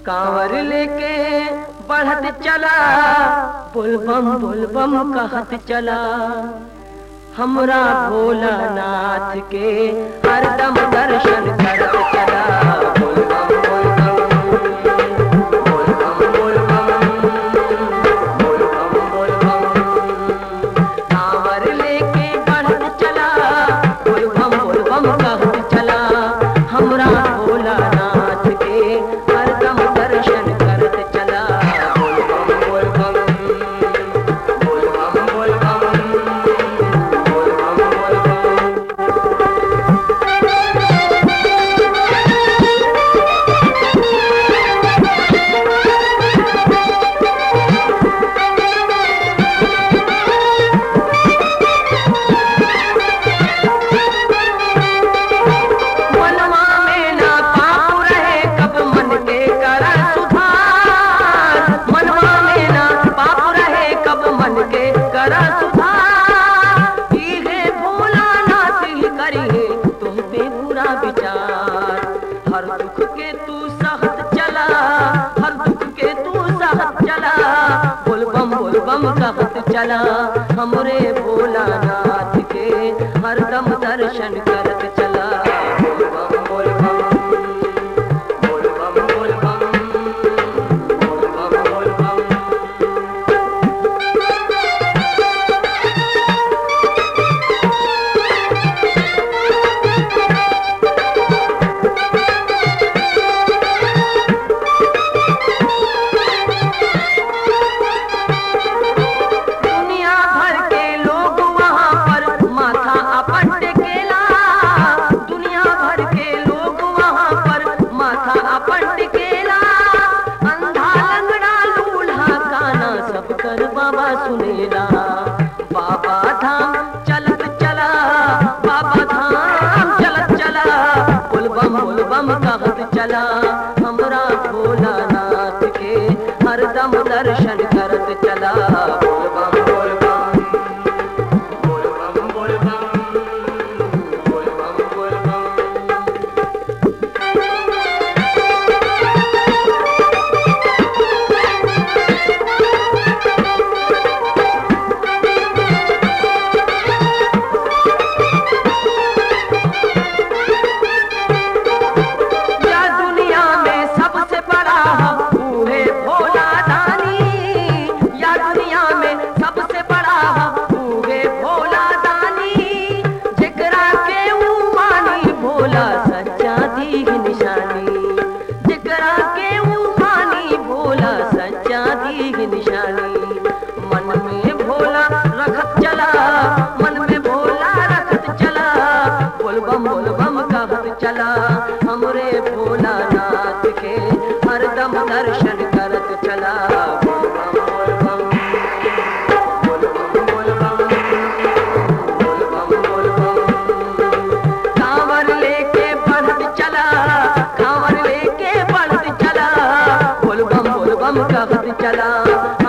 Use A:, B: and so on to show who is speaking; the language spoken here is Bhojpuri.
A: कांवर लेके बढ़त चला बुलबम बुलबम कहत चला हमरा भोलानाथ के हरदम दर्शन करत चला बुलबम बुलबम बुलबम बुलबम बुलबम बुलबम कांवर लेके बढ़त चला बुलबम बुलबम कहत चला हमरा भोलानाथ के हरदम दर्शन करत चला बुलबम बुलबम बुलबम बुलबम बुलबम बुलबम मनवा में ना पाप रहे कब मन के करा सुधार मनवा में ना पाप रहे कब मन के करा सुधार इहे भोलानाथ ही करिए तुम पे बुरा विचार हर दुख के तू सहत चला हर दुख के तू सहत चला बोलबम बोलबम कहत चला हमरे भोलानाथ के हरदम दर्शन करत चला बोलबम बोलबम बोलबम बोलबम बोलबम बोलबम दुनिया भर के लोग वहाँ पर माथा अपन टेकेला दुनिया भर के लोग वहाँ पर माथा अपन टेकेला अंधा लंगड़ा लूल्हा काना सब कर बाबा सुनेला बाबा धाम चलत चला बाबा धाम चलत चला बुलबम बुलबम कहत चला हमरा भोलानाथ के हरदम दर्शन करत चला बोलबम बोलबम बोलबम बोलबम बोलबम बोलबम या दुनिया में सबसे बड़ा बूढ़े भोला दानी या दुनिया में सबसे बड़ा बूढ़े भोला दानी जिकरा के ऊ मानी भोला सच्चा दी निशानी जिकरा के ऊ मानी भोला सच्चा दी निशानी मन में भोला रखत चला मन में भोला रखत चला बोलबम बोलबम कहत चला हमरे भोलानाथ के हरदम दर्शन करत चला बोलबम बोलबम बोलबम बोलबम बोलबम बोलबम कांवर लेके बढ़त चला कांवर लेके बढ़त चला बोलबम बोलबम कहत चला